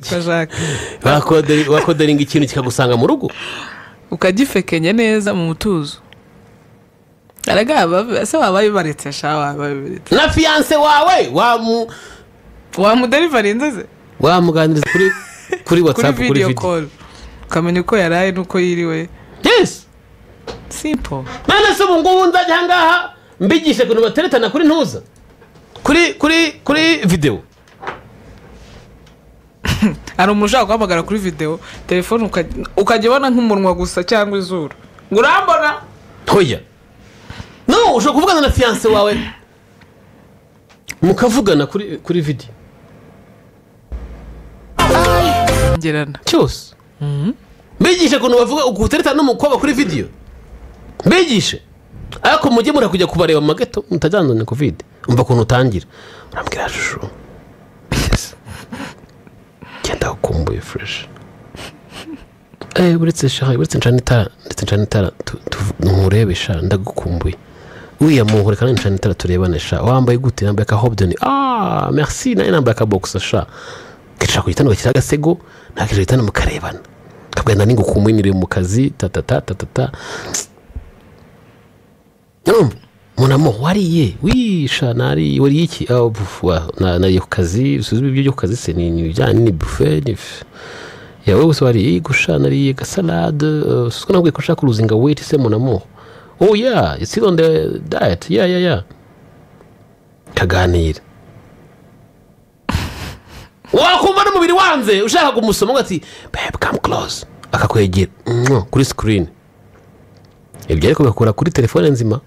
kwa jacques wakoderinga ikintu kikagusanga mu rugo ukagifekenya neza mu mutuzo aragaba se waba bibaretse sha waba bibaretse na fiyanse wawe wamu wamuderivarinze ze wamuganiriza kuri kuri kuri watsapu kuri video video call ukamenya uko yaraye n'uko yiriwe yesi simple none se ubu ngubu nzajya aha ngaha mbigishe ukuntu bateretana kuri ntuza kuri kuri kuri videwo hari umuntu ushaka guhamagara kuri videwo telefone ukajya- ukajya ubona nk'umunwa gusa cyangwa izuru ngo urambona ntoya no ushobora kuvugana na fiyanse wawe mukavugana kuri kuri videwo ngerana cyose mbigishe ukuntu bavuga uteretana n'umukobwa kuri videwo mbigishe ariko mujye murakujya kubareba mu mageto mutajyana kovide umva ukuntu utangira urambwira shusho bigeze genda ukumbuye fureshi Eh, uretse shaha uretse ncana itara ndetse ncana itara tu- tu- nturebe sha ndagukumbuye uriya muhure kandi ncana itara turebane sha wambaye gute yambaye aka hobdeni ah merci nawe nambaye aka box sha kicara ku gitanda ugashyira agasego ntakicara igitanda mukarebana kakugenda ningukumbuye niriwe mu kazi tatata tatata urumva munamo wariye wisha nariye wariye iki Ah, buf, wa, na- nariye ku kazi usuzume ibyo ku kazi se ni ni ibijyanye ni buffet ni yawe wese wariye gusha nariye gasalade eh, siko nabwiye ko ushaka uruzinga weti se munamo oh yeah it's still on the diet yeah yeah yeah kaganira wakumva n'umubiri wanze ushaka kumusoma ngo ati babe come close akakwegera mwah, kuri screen ibyo ariko bikakura kuri telefone nzima